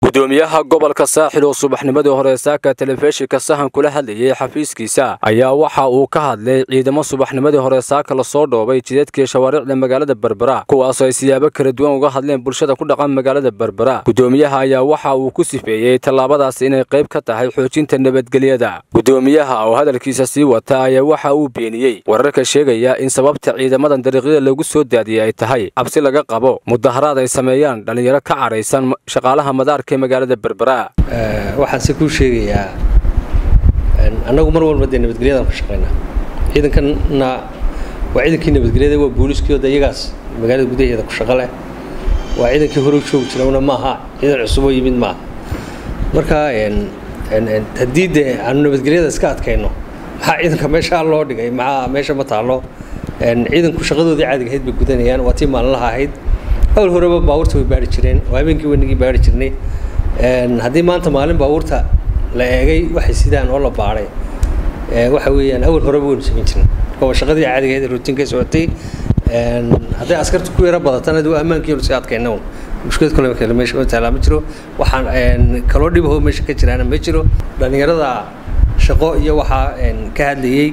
gudoomiyaha gobolka saaxil oo subaxnimadii hore saaka telefishinka sahan kula hadlayay xafiiskiisa ayaa waxa uu ka hadlay ciidamo subaxnimadii hore saaka lasoo dhoobay jidadkii shawaariicda magaalada berbera kuwaasoo ay siyaabo kala duwan uga hadleen bulshada ku dhaqan magaalada berbera gudoomiyaha ayaa waxa uu ku sifeeyey tallaabadaas inay qayb ka tahay xoojinta nabadgelyada gudoomiyaha oo hadalkiisa sii wata ayaa waxa uu beeniyey wararka sheegaya in sababta ciidamadan dariiqyada lagu soo daadiyey ay tahay cabsi laga qabo mudaharaad ay sameeyaan dhallinyaro ka cadhaysan shaqaalaha madaarka magaalada berbera waxaan se kuu sheegayaa annagu mar walba dee nabadgelyadaan ka shaqaynaa ciidankanna waa ciidankii nabadgelyada waa booliskii de iyagaas magaalada gudaheeda ku shaqo leh waa ciidankii hore joogi jirana maaha ciidan cusuboo yimid maaha marka haddii dee aanu nabadgelyada iska adkayno maxaa ciidanka meeshaa loo dhigay maxaa meesha ma taallo ciidanku shaqadoodii caadiga ahayd bay gudanayaan waa tii maalinlaha ahayd awal horeba baabuurta way baari jireen oo habeenkii wanigii baari jirnay haddii maanta maalin baabuurta la eegay waxay sidaan oo la baadhay waxa weeyaan awal horeba waynu samayn jirnay oo shaqadii caadiga ahayd rutiinkay socotay hadday askarta ku yara badatana waa ammaankiinu si adkayna un mushkilad kale kale meesha ma taalaa ma jiro waxaan kaloo dhibahoo meesha ka jiraana ma jiro dhallinyarada shaqo iyo waxaa ka hadlayey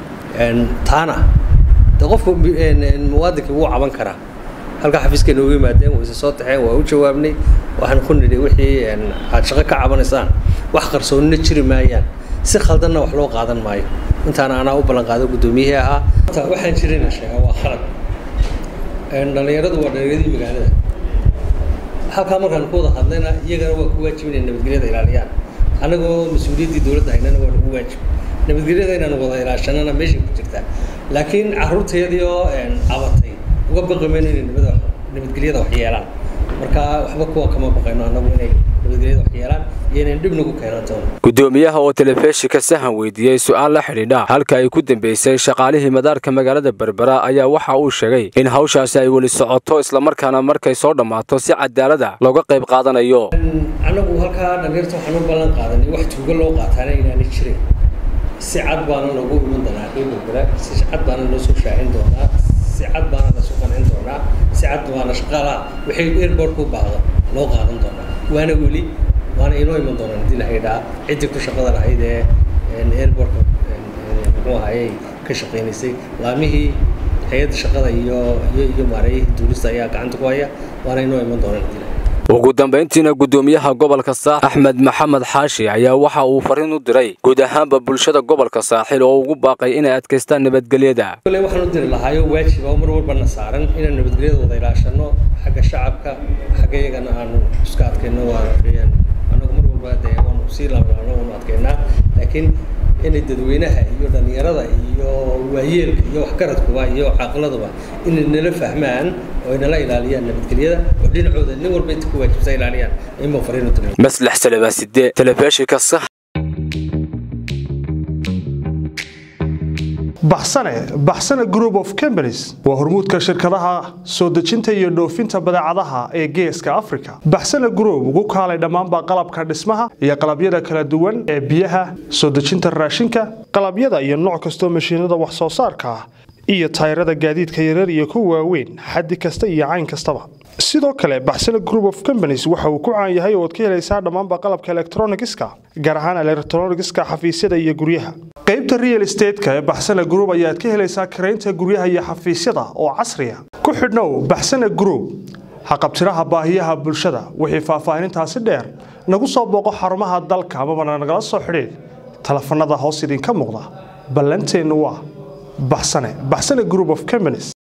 taana de qofku muwaadinkii wuu caban karaa halkaa xafiiska noogu yimaadeen wayse soo taxeen waa u jawaabnay waxaan ku nidhi wixii aad shaqo ka cabanaysaan wax qarsoonina jiri maayaan si khaldanna wax loo qaadan maayo intaana anaa u ballan qaado guddoomiyihii ahaa waxaan jirayna sheegaa waa khalad dhallinyaradu waa dhallinyaradii magaalada halkaa markaan ku wada hadlayna iyagana waa ku waajib inay nabadgelyada ilaaliyaan annagoo mas-uuliyaddii dowladda haynana waa nagu waajib nabadgelyada inaan wada ilaashanana meeshay ku jirtaa laakiin carruurtayadii oo cabatay uga baqi mayno inay nabadgelyada wax yeelaan marka waxba kuwa kama baqayno annagu inay nabadgelyada wax yeelaan iyo inayn dhib nagu keenaan doono gudoomiyaha oo telefishinka sahan weydiiyey su-aal la xidhiidha halka ay ku dambeysay shaqaalihii madaarka magaalada berbera ayaa waxa uu sheegay in hawshaasi ay weli socoto islamarkaana markay soo dhammaato si cadaalada looga qayb qaadanayo annagu halkaa dhalinyarta waxaan u ballan qaadanay wax tuugo loo qaataana inaanay jirin si cad baana loogu iman doonaa reer berbera si cad baana loo soo shaahin doonaa si cad baana lasu qancin doonaa si cad baana shaqaalaha wixii airportka u baahdo loo qaadan doonaa waana weli waana inoo iman doonaan haddii la haydhaa ciddii ku shaqada lahayd ee airportka muxuu ahayey ka shaqaynaysay laamihii hay-adda shaqada iyo iyo iyo maareeyihii duulista ayaa gacanta ku haya waana inoo iman doonaan haddii la ugu dambayntiina gudoomiyaha gobolka saaxil axmed maxamed xaashi ayaa waxa uu fariin u diray guud ahaanba bulshada gobolka saaxil oo ugu baaqay inay adkaystaan nabadgelyada kole waxaan u diri lahaayo waajib oo mar walbana saaran inaan nabadgelyada wada ilaashano xagga shacabka xagga iyagana aanu iska adkayno waa annagu mar walba dee waanu sii laablaabno waanu adkaynaa laakiin inay dadweynaha iyo dhallinyarada iyo waayeelka iyo waxgaradkuba iyo caaqiladuba inay nala fahmaan oo ay nala ilaaliyaan nabadgelyada oo dhinacooda nin walba inta ku waajibsa ilaaliyaan ima fariinu diray maslax salabaside telefishinka sax baxsane baxsane group of companies waa hormuudka shirkadaha soo dejinta iyo dhoofinta badeecadaha ee geeska africa baxsane group ugu kaalay dhammaanba qalabka dhismaha iyo qalabyada kala duwan ee biyaha soo dejinta raashinka qalabyada iyo nooc kastoo mashiinada wax soo saarka ah iyo tayrada gaadiidka yarar iyo kuwa waaweyn xaddi kasta iyo cayn kastaba sidoo kale baxsane group of companies waxa uu ku caan yahay ooad ka helaysaa dhammaanba qalabka elektronigiska gaar ahaan elektronigiska xafiisyada iyo guryaha qaybta real estateska ee baxsane group ayaad ka helaysaa karaynta guryaha iyo xafiisyada oo casriya ku xidhnow baxsane group haqabtiraha baahiyaha bulshada wixii faahfaahinintaasi dheer nagu soo booqo xarumaha dalka amabana nagala soo xidhiid telefanada hoos idinka muuqda ballanteennu waa baxsane baxsane group of companies